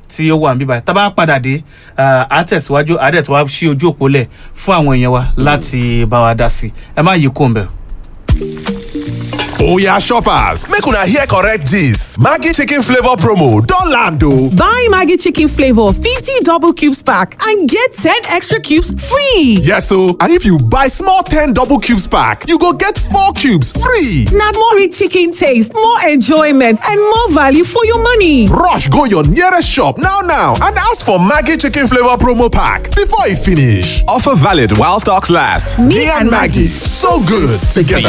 tí ó wà níbí báyìí tá a bá padà dé ah, á tẹ̀síwájú á dẹ̀ tó wá sí ojú òpó lẹ̀ fún àwọn èèyàn wa láti bá wa dá sí ẹ má yí kó ń bẹ̀. Oya shoppers, make una hear correct gist. Maggi chicken flavor promo don land o. Buy Maggie Chicken Flavor 50 double cubes pack and get 10 extra cubes free. Yes o, and if you buy small 10 double cubes pack, you go get 4 cubes free. Now more rich chicken taste, more enjoyment, and more value for your money. Rush go your nearest shop now now and ask for Maggi chicken flavor promo pack before e finish. Offer valid while stocks last. Me, and Maggie, so good together.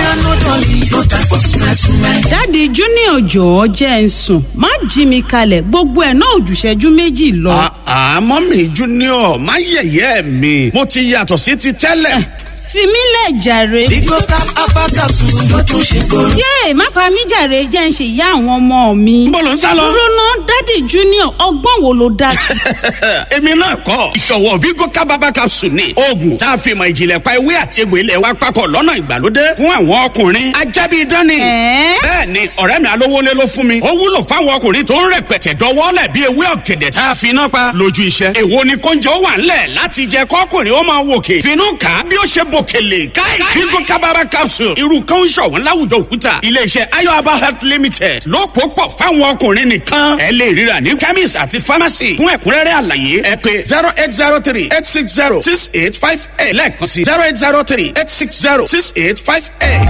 dáàdi junior jọ̀ọ́ jẹ́ ń sùn má jí mi kalẹ̀ gbogbo ẹ̀ náà ò jù ìṣẹ́jú méjì lọ. àmọ́ mi junior má yẹ̀yẹ́ mi mo ti yàtọ̀ sí ti tẹ́lẹ̀. fi mí lẹ̀ jàre. Bigo tap apakasu ló tún ṣe kóró. yéè má pa mí jàre jẹ́ ń ṣe ìyá àwọn ọmọ mi. Níbo lò ń sá lọ? dúró ná dáàdi junior ọgbọ́n wo ló dá sí. èmi náà kọ́ ìṣọ̀wọ́ vigo kábàbà capsule ni oògùn tá a fi mọ̀ ìjìnlẹ̀ pa ewé àti egbò ilẹ̀ wa papọ̀ lọ́nà ìgbàlódé fún àwọn ọkùnrin ajábí dání. Ẹ̀ẹ́? bẹ́ẹ̀ ni ọ̀rẹ́ mi alówólé ló fún mi ó wúlò fáwọn ọkùnrin tó ń rẹpẹtẹ dọwọ́lẹ̀ bí ewé ọ̀gẹ̀dẹ̀ tá a fi iná pa lójú iṣẹ́. èwo ni kóúnjẹ ó wà ńlẹ̀ láti jẹ kọ́kùnrin ó máa wòkè finú kà á bí ó ṣe bòkèlè káì vigo kábàbà capsule irú kan ń ṣọ̀wọ́n láwùjọ òkúta iléeṣẹ́ ayọ̀aba health limited ló pò pọ̀ fáwọn ọkùnrin nìkan ẹ lè ríra ní chemist àti pharmacy fún ẹ̀kúnrẹ́rẹ́ àlàyé ẹ pé zero eight zero three eight six zero six eight five eight lẹ́ẹ̀kan sí zero eight zero three eight six zero six eight five eight.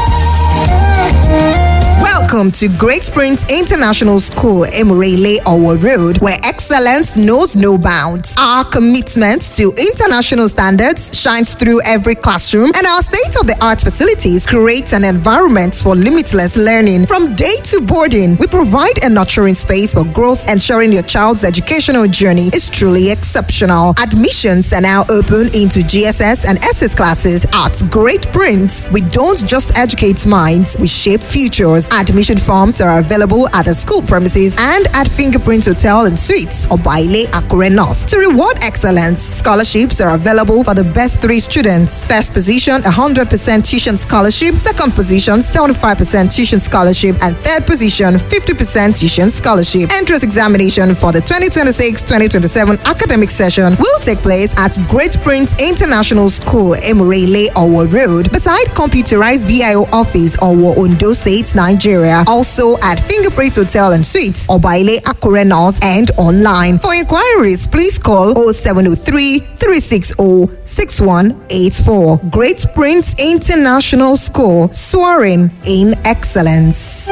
Welcome to Great Springs International School, Emirele Owo Road, where excellence knows no bounds. Our commitment to international standards shines through every classroom, and our state of the art facilities create an environment for limitless learning. From day to boarding, we provide a nurturing space for growth, ensuring your child's educational journey is truly exceptional. Admissions are now open into GSS and SS classes at Great Prince. We don't just educate minds, we shape futures. Admission forms are available at the school premises and at Fingerprint Hotel and Suites or Baile Akure North. To reward excellence, scholarships are available for the best three students. First position, 100% tuition scholarship. Second position, 75% tuition scholarship. And third position, 50% tuition scholarship. Entrance examination for the 2026-2027 academic session will take place at Great Prince International School, Emirele, Owo Road, beside computerized VIO office, Owo, Ondo State, Nigeria. Also at Fingerprint Hotel and Suites, Obaile Akure North, and online. For inquiries, please call 0703 360 6184. Great Prince International School, soaring in excellence.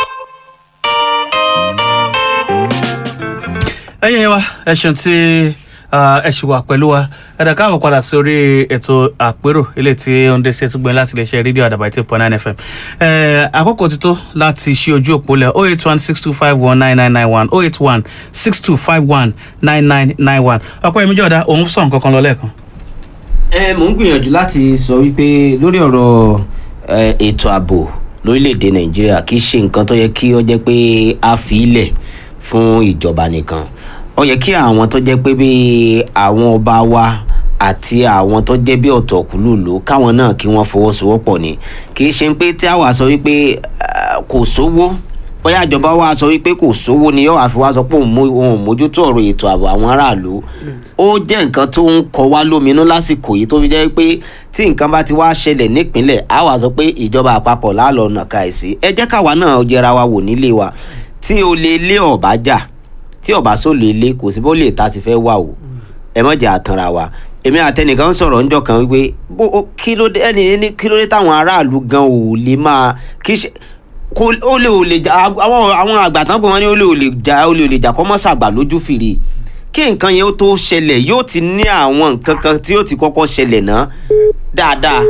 ẹyẹ wa ẹ ṣeun tí ah, ẹ ṣì wà pẹ̀lú wa ẹ̀dá káàmù padà sórí ètò àpérò ilé tí ó ń dé sí ẹtúgbọ́n láti lè ṣe rédíò àdàbà eight point nine fm Eh, àkókò ti tó láti ṣí ojú òpó lẹ̀ oh eight one six two five one nine nine nine one oh eight one six two five one nine nine nine one ọ̀pọ̀ ẹ̀mí jọ̀dá òun sọ̀ nǹkan kan lọ lẹ́ẹ̀kan. ẹ mò ń gbìyànjú láti sọ wípé lórí ọ̀rọ̀ ẹ, ètò ààbò lórílẹ̀‐èdè nàìjíríà kì í ṣe nǹkan tó yẹ kí ó jẹ́ pé a fi ilẹ̀ fún ìjọba nìkan ó yẹ kí àwọn tó jẹ́ pé bíi àwọn ọba wa àti àwọn tó jẹ́ bí ọ̀tọ̀kùlùlù káwọn náà kí wọ́n fọwọ́sowọ́pọ̀ ni kì í ṣe pé tí àwa sọ wípé eh, kò sówó bóyá ìjọba wa sọ wípé kò sówó ni yóò àfi wá sọ pé òun mú- òun ò mójútó ọ̀rọ̀ ètò ààbò àwọn aráàlú ó jẹ́ nǹkan tó ń kọ wá lóminú lásìkò yìí tó fi jẹ́ pé tí nǹkan bá ti wá ṣẹlẹ̀ nípínlẹ̀ á wà sọ pé ìjọba àpapọ̀ lálọ́ nàka ẹ̀sí ẹ jẹ́ káwa náà jẹra wa wò nílé wa tí o lè lé ọ̀bá jà tí ọ̀bá sọ lè lé kò sí bó lè ta sí fẹ́ wà o ẹ mọ̀ jẹ́ àtànra wa èmi àtẹnìkan ń sọ̀rọ̀ ńjọ́ kan wípé bó o- kí ló dé ẹni ní kí ló dé táwọn aráàlú gan ò lè máa kí ṣe kó ó lè ò lè jà àwọn àwọn àgbà tán pé wọ́n ní ó lè ò lè jà ó lè ò lè jà kọ́ mọ́ sàgbà lójú fìrí kí nǹkan yẹn ó tó ṣẹlẹ̀ yóò ti ní àwọn nǹkan kan tí yóò ti kọ́kọ́ ṣẹlẹ̀ náà dáadáa.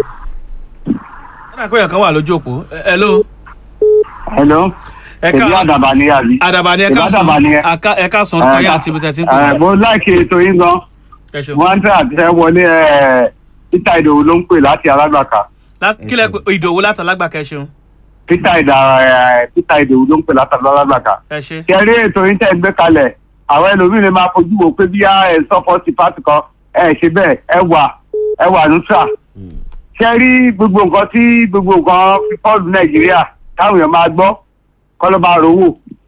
ẹ̀dá pé ẹ̀kan wà lójú òpó ẹ ló hello. ẹ èmi ká àdàbà ni àbí. àdàbà ni ẹ Èmi ká sàn àdàbà ni ẹ. Àká- ẹ ká sàn orúkọ yín àti ibi tẹ̀ tí ń pè ẹ, é. mo láìkè ètò yín gan. ẹ ṣeun. mo ń tẹ́ àtẹ́ wọlé ẹ̀ peter ìdòwú ló ń pè láti alágbàká. Lá- kílẹ̀ pé ìdòwú látàlágbà kẹ́ ṣeun peter ìdà ẹ̀ peter ìdòwú ló ń pè láti alágbàká. ẹ ṣe. kẹrí ètò yín tẹ̀ ń gbé kalẹ̀ àwọn ẹlòmíín lè máa fojú wo pé bí ẹ sọ́pọ́tì pátì kan ẹ ṣe bẹ́ẹ̀ ẹ wà ẹ wà nùtà. kẹrí gbogbo nǹkan tí gbogbo nǹkan fífọ́ọ̀lù nàìjíríà táwọn èèyàn máa gbọ́ kọ́ ló máa rówó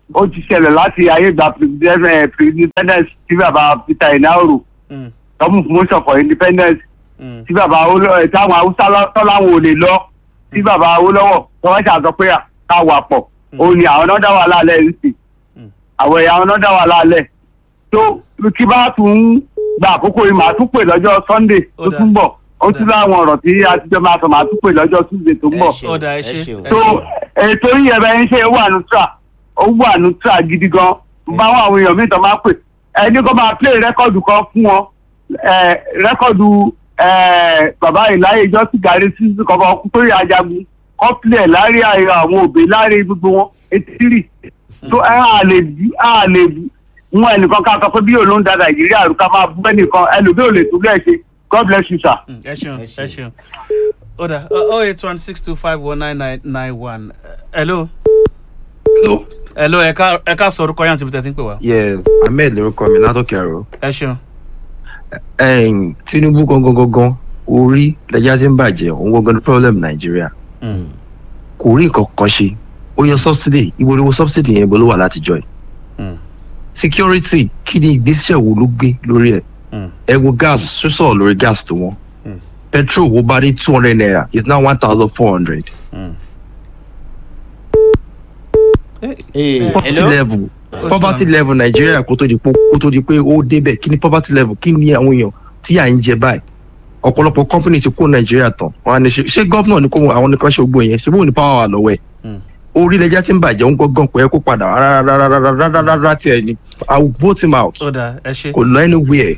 ó ti ṣẹlẹ̀ láti ayé ìgbà pre-independence tí bàbá peter inaoro Mm, tọ́mù promotion for independence mm, tí bàbá Awólọ́wọ̀ táwọn haúsá tọ́láwọn ò lè lọ tí bàbá Awólọ́wọ̀ tí wọ́n ṣàtọ́ pé ká wà pọ̀ òun ni àwọn náà dá wà lálẹ́ yìí sí Mm. àwọn ẹ̀yà àwọn náà dá wà lálẹ́ tó kí bá tún gba àkókò yìí màá tún pè lọ́jọ́ Sunday Ó tó dáa. tún bọ̀ ó Ó tún dáa. láwọn ọ̀rọ̀ tí a ti jọ máa sọ màá tún pè lọ́jọ́ Tuesday tó ń bọ̀ ṣeun, Ọ̀dà, ẹ ṣé, ṣeun. ẹ tó ètò yìí ẹ̀bẹ̀ ń ṣe ó wà nutra ó wà nutra gidi gan bá wọn àwọn èèyàn míì tó máa pè ẹni kó máa play rẹ́kọ̀dù kan fún wọn eh, rẹ́kọ̀dù eh, bàbá ìláyé ìjọsìn gàrí sísú kan kan tó yà ajagun kọ́ play láàrin àyè àwọn òbí láàrin gbogbo wọn etí tó ẹ á lè bí á lè mú ẹnìkan ká sọ pé bí òun ló ń da nàìjíríà rú ká máa bú ẹnìkan ẹlòmíì ò lè tún bẹ́ẹ̀ ṣe god bless you sir. mm, ẹ ṣeun Ẹ ẹ ṣeun. ṣeun ọ̀dà oh eight one six two five one nine nine nine one hello Hello. hello ẹ ká ẹ ká sọ orúkọ yẹn àti ibi tẹ́ ti ń pè wá Yes, Ahmed lorúkọ mi látòkè àrò. ẹ ṣeun Ẹ̀yìn Tinubu gangan gangan orí lẹ́jà tí ń bàjẹ́ òun gangan ní problem Nàìjíríà. Mm, Kò rí nǹkan kan ṣe. Ó yọ subsidy, ìwé oríwo subsidy yẹn bó ló wà látijọ́ yìí. mm, Security kí ni ìgbésẹ̀ wo ló gbé lórí ẹ̀? mm. Ẹ wo gas sísọ̀ lórí gas tó wọ́n. Mm. Petrol wo bá dé two hundred naira is now one thousand four hundred. Mm. Ee, Poverty hello? level Ó poverty ṣe level Nàìjíríà kó tó di pé kó tó di pé ó débẹ̀ kí ni poverty level kí ni àwọn èèyàn tí à ń jẹ báyìí ọ̀pọ̀lọpọ̀ company ti kó Nàìjíríà tán wọn á ní ṣe ṣé gómìnà ní kó àwọn nìkan ṣe gbogbo yẹn ṣé bóun ní power wà lọ́wọ́ ẹ̀ Mm. orílẹ̀-èdè tí ń bàjẹ́ ń gángan kò yẹ kó padà rárá tí ẹ ní I will vote him out ọ̀dà ẹ ṣe kò lọ anywhere.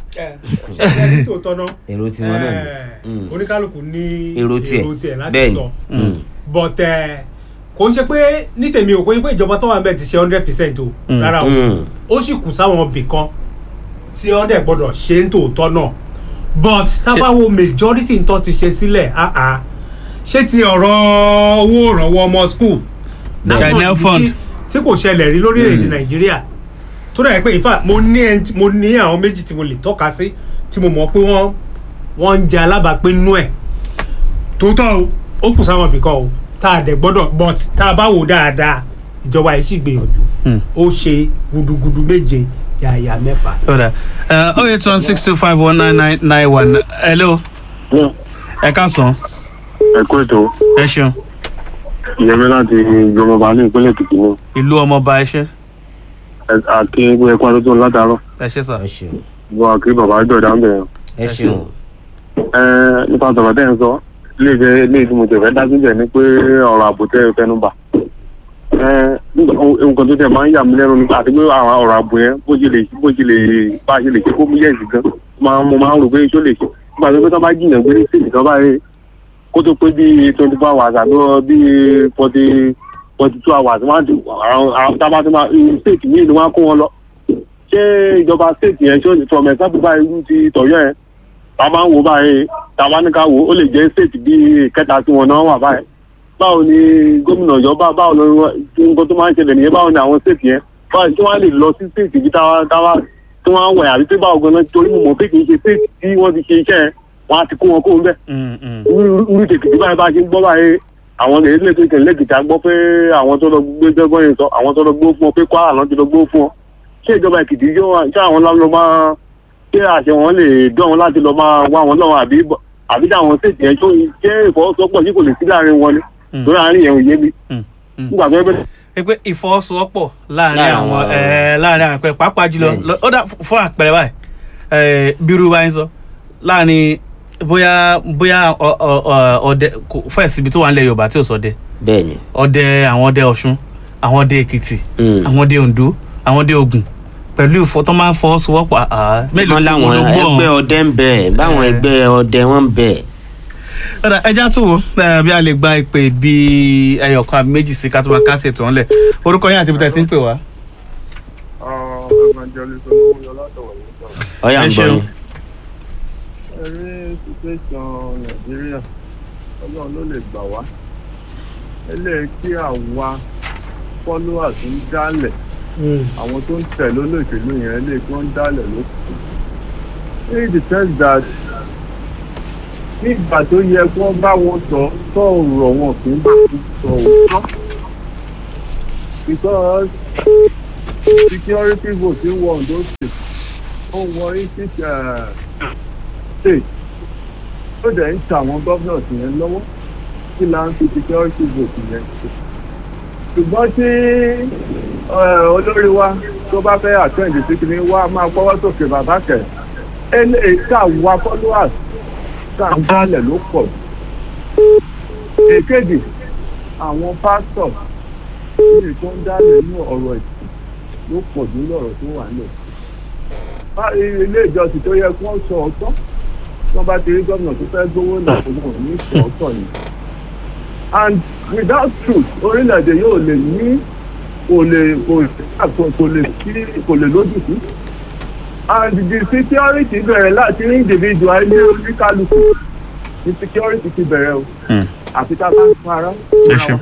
ṣe tó tọ́ náà èrò tiwọn náà ni. Eh, oníkálukú ní Èrò tiẹ̀. láti Bẹ́ẹ̀ni. sọ Mm. but eh, kò ń ṣe pé ní tèmi ò kò ń pé ìjọba tó wà níbẹ̀ ti ṣe hundred percent o Mm. rárá o Mm. ó sì kù sáwọn ibì kan tí wọ́n dẹ̀ gbọ́dọ̀ ṣe ń tòótọ́ náà but tábàwo majority ń tọ́ ti ṣe sílẹ̀ ah ah ṣé ti ọ̀rọ̀ owó ìrànwọ́ ọmọ school China National fund. tí- tí kò ṣẹlẹ̀ rí lórílẹ̀‐èdè nàìjíríà tó dà pé in fact mo ní ẹni tí- mo ní àwọn méjì tí mo lè tọ́ka sí tí mo mọ̀ pé wọ́n wọ́n ń jẹ alábàápín ẹ̀ tòótọ́ o ó kù sáwọn ibìkan o tá a dẹ̀ gbọ́dọ̀ but tá a bá wò dáadáa ìjọba yìí sì gbìyànjú Mm. ó ṣe gudugudu méje yàyà mẹ́fà. ọ̀dà oh eight one six two five one nine nine nine one hello ẹ ká sàn ẹ kó ètò ẹ ṣeun ìyẹmí láti ìjọba ní ìpínlẹ̀ èkìtì ní ìlú ọmọọba ẹ ṣe àti ẹgbẹ́ ẹ̀kọ́ àdótó látàárọ̀ ẹ ṣe sà ẹ ṣeun wọ́n àkí bàbá jọ̀dá ń bẹ̀rẹ̀ ẹ ṣeun. ẹ nípa tọ̀rọ̀ tẹ́ ń sọ ilé ìfẹ́ ilé ìfimọ̀ tẹ̀ fẹ́ dá síbẹ̀ ni pé ọ̀rọ̀ ààbò tẹ́ ẹ fẹ́nu bà ẹ nǹkan tó tẹ̀ máa ń yà mí lẹ́nu nípa àti pé àwọn ọ̀rọ̀ ààbò yẹn bó ṣe lè bó ṣe lè bá a ṣe lè ṣe kó mú yẹ̀sì gan máa mo máa ń rò pé ṣó lè ṣe nígbà tó pé tó bá jìnnà gbé ní sèkì tó bá rí kó tó pé bíi twenty four hours àbí bíi forty forty two hours wọ́n á ti àwọn àwọn tábà tó máa state míì ni wọ́n á kó wọn lọ ṣé ìjọba state yẹn ṣó from example báyìí irú ti tọ̀yọ́ yẹn tá a máa ń wò báyìí tá a bá ní ká wò ó lè jẹ́ state bíi kẹta tí wọn náà wà báyìí báwo ni gómìnà ìjọba báwo ni nǹkan tó máa ń ṣẹlẹ̀ nìyẹn báwo ni àwọn state yẹn báwo tí wọ́n á lè lọ sí state bí táwa táwa tí wọ́n á wẹ̀ àbí pé báwo gan-an torí mo mọ̀ pé kì í ṣe state tí wọ́n ti ṣe iṣẹ́ yẹn wọ́n á ti kó wọn kó ń bẹ̀ irú tètè báyìí bá ṣe ń gbọ́ báyìí àwọn ilé kékeré lẹ́gìtà gbọ́ pé àwọn tó lọ gbé gbẹ́gbọ́n yẹn sọ àwọn tó lọ gbó fún ọ pé kwara náà ti lọ gbó fún ọ ṣé ìjọba èkìtì yóò wá ṣé àwọn lọ máa ṣé àṣẹ wọn lè dán wọn láti lọ máa wá wọn lọ́wọ́ àbí àbí táwọn ṣètì yẹn tó ṣé ìfọwọ́sowọ́pọ̀ tí kò lè sí láàrin wọn ni lórí àárín yẹn ò yé mi nígbà tó ń ẹ pé ìfọwọ́sowọ́pọ̀ láàrin àwọn ẹ láàrin àwọn àpẹẹrẹ pàápàá jùlọ lọ- ó dà fún àpẹẹrẹ báyìí ẹ bírú báyìí sọ láàrin bóyá bóyá ọ- ọ- ọ- ọdẹ kò fẹ́ẹ̀ síbi tó wà nílẹ̀ yorùbá tí ò sọdẹ bẹ́ẹ̀ni. ọdẹ àwọn ọdẹ ọ̀ṣun àwọn ọdẹ èkìtì Mm. àwọn ọdẹ oǹdó àwọn ọdẹ ògùn pẹ̀lú ìfọ tó máa ń fọwọ́sowọ́pọ̀ àá mélòó wọn láwọn ló gbọ́ ẹgbẹ́ ọdẹ ń bẹ báwọn Eh. ẹgbẹ́ ọdẹ wọn ń bẹ. ọ̀dà ẹja tó wo ẹ, bí a lè gba ìpè bíi ẹyọkan àbí méjì sí ká tó máa kásẹ̀ tó ń lẹ̀ orúkọ yín àti ibi tẹ̀ ti ń pè wá. ọyà Ẹ ń gbọ́ ṣeun. yín. ẹrí situation nàìjíríà ọlọ́run ló lè gbà wá eléyìí tí àwa followers ń dálẹ̀ àwọn tó ń tẹ̀lé olóṣèlú yẹn eléyìí tí wọ́n ń dálẹ̀ ló kù in the sense that nígbà tó yẹ kí wọ́n bá wọn sọ sọ̀rọ̀ wọn kì í bá wọn sọ òótọ́ because security vote ń wọ ondo state ó ń wọ eighty state ó dẹ̀ ń ta àwọn governors yẹn lọ́wọ́ kí la ń fi security vote yẹn ṣe ṣùgbọ́n tí eh, olórí wa tó bá fẹ́ attend sí kìíní wa máa gbọ́wọ́ sókè bàbá kẹ̀ ẹ lè ká wa followers ká ń dálẹ̀ ló pọ̀ jù èkejì àwọn pásítọ̀ ní tó ń dálẹ̀ ní ọ̀rọ̀ ẹ̀sìn ló pọ̀ jù lọ́rọ̀ tó wà nílẹ̀ Bá- ilé ìjọsìn tó yẹ kí wọ́n sọ ọ̀tọ̀ tí wọ́n bá ti rí gómìnà tó fẹ́ gbówó náà kò náà ní sọ ọ̀tọ̀ ni and without truth orílẹ̀-èdè yóò lè ní kò lè kò kò- kò lè sí kò lè lójútì and the security bẹ̀rẹ̀ láti ní individual ilé oníkálukú the security ti bẹ̀rẹ̀ o àfi ká bá ń para. ẹ ṣeun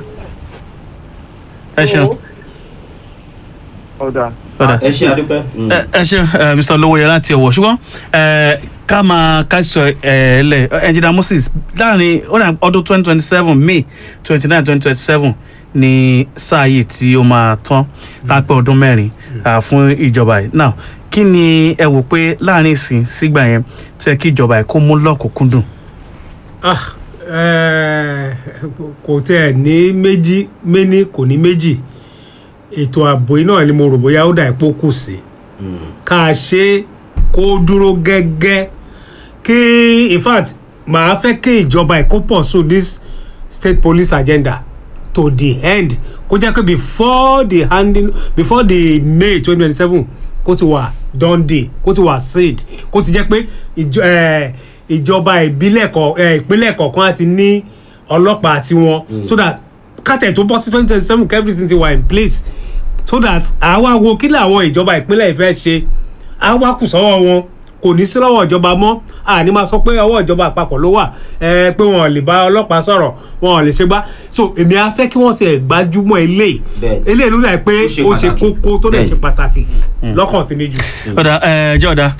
ẹ ṣeun ọ̀dà. ọ̀dà ẹ ṣe àdúpẹ́. ẹ ẹ ṣe ẹ, mr olówóye láti ọwọ ṣùgbọ́n ẹ, ká máa káṣọ ẹ lẹ ẹnjìnà moses láàrin ó dà ọdún twenty twenty seven may twenty nine twenty twenty seven ní sáà yìí tí ó máa tán tá a pé ọdún mẹ́rin à, fún ìjọba yìí now kí ni ẹ wò pé láàrin ìsìn sígbà yẹn tó yẹ kí ìjọba yìí kó mú lọ́kùnkúndùn. Ah, eh, kò tẹ ní méjì méní kò ní méjì ètò ààbò yìí náà ni mo rò bóyá ó dà ipò kù sí ká a ṣe kó dúró gẹ́gẹ́ kí in fact màá fẹ́ kí ìjọba ẹ̀kọ́ pọ̀ so this state police agenda to the end kó jẹ́ pé before the handing before the may twenty twenty seven kó ti wà done day kó ti wà said kó ti jẹ́ pé ìjọ- eh, ìjọba ìbílẹ̀ kọ̀ eh, ìpínlẹ̀ kọ̀ọ̀kan á ti ní ọlọ́pàá tiwọn so that kátẹ̀ tó bọ́ sí twenty twenty seven everything ti wà in place so that àwa wo kí làwọn ìjọba ìpínlẹ̀ ìfẹ́ ṣe àwa kù sọ́wọ́ wọn kò ní sí lọ́wọ́ ìjọba mọ́ àní máa sọ pé ọwọ́ ìjọba àpapọ̀ ló wà ẹ pé wọn ò lè bá ọlọ́pàá sọ̀rọ̀ wọn ò lè ṣe gbá so èmi á fẹ́ kí wọ́n ti ẹ̀ gbájúmọ́ eléyìí eléyìí ló dà pé ó ṣe kókó tó dẹ̀ ṣe pàtàkì lọ́kàn tí mi jù. ọ̀dà ẹ jẹ́ ọ̀dà.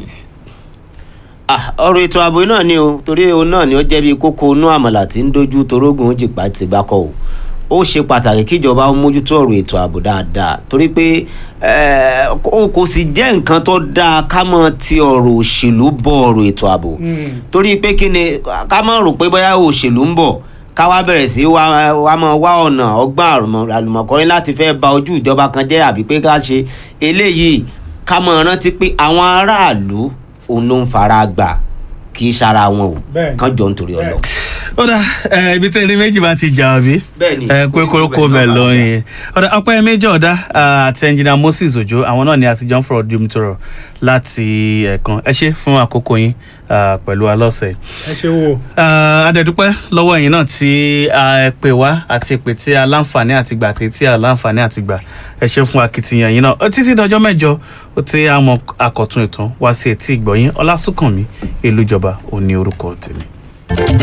Ah, ọ̀rọ̀ ètò ààbò náà ni o torí òun náà ni ó jẹ́ bí kókó inú àmàlà tí ń dojú torógùn jìpá ti gbá kọ́ o ó ṣe pàtàkì kíjọba ó mójútó ọ̀rọ̀ ètò ààbò dáadáa torí pé eh, kò kò sì jẹ́ nǹkan tó dáa ká mọ̀ ti ọ̀rọ̀ òṣèlú bọ̀ ọ̀rọ̀ ètò ààbò torí pé kí ni ká má rò pé bóyá òṣèlú ń bọ̀ ká wá bẹ̀rẹ̀ sí wá wá mọ̀ wá ọ̀nà ọgbọ́n àrùmọ̀- àlùmọ̀kọ́rin láti fẹ́ ba ojú ìjọba kan jẹ́ àbí pé ká ṣe eléyìí ká mọ̀ rántí pé àwọn aráàlú òun ló ń fara gbà kì í ṣara wọn o Bẹ́ẹ̀ni. kán jọ nítorí ọlọ. ọ̀dà ẹ, ibi tí ẹni méjì bá ti jà ọ̀bí Bẹ́ẹ̀ni. ẹ pé kórókó bẹ̀ lóyìn ọ̀dà ọpẹ́ méjì ọ̀dà àti ẹnjìnà moses ojo àwọn náà ni àtijọ́ ń fọ̀rọ̀ di omi tọrọ láti ẹ̀kan ẹ ṣe fún àkókò yín ah, pẹ̀lú alọ́sẹ̀ yìí. ẹ ṣe wo. Ah, adẹ̀dúpẹ́ lọ́wọ́ ẹ̀yin náà tí a pè wá àti pè tí a láǹfààní àti gbà àti tí a láǹfààní àti gbà ẹ ṣe fún akitiyan yín náà Ó títí dọjọ́ mẹ́jọ ó ti àmọ́ àkọ́tún ìtàn wá sí etí ìgbọ̀yìn ọlásùnkànmí èlújọba òní orúkọ tèmi.